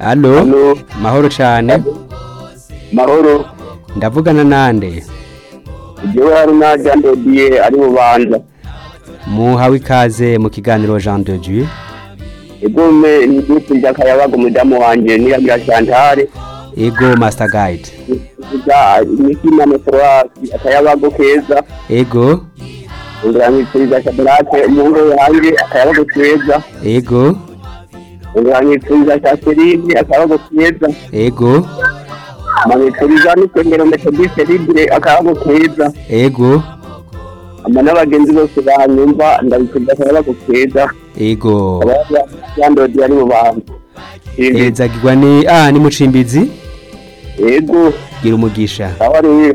Allo Allo. mahoro cyane mahoro ndavugana nande jewe hari na Jean de Dieu ari bubanza muhawe ikaze mu kiganiro Jean de Dieu egume ni groupe ry'akayabaga umudamu wanje niragira Chantal ego master guide kuvuga imikina metroasi akayabago keza ego unguranyitiriza Shadrake umuhungu wanje akayabago keza ego unguranyitiriza Catherine akayabago keza ego manitiriza n'isengero Methodiste Libre akayabago keza ego ama n'abagenzi bose banyumva ndabitiriza akayabago keza ego abayaga Jean de Dieu ari bubanza ezagirwa ni ah ni mucimbizi Ego, gira umugisha aho ari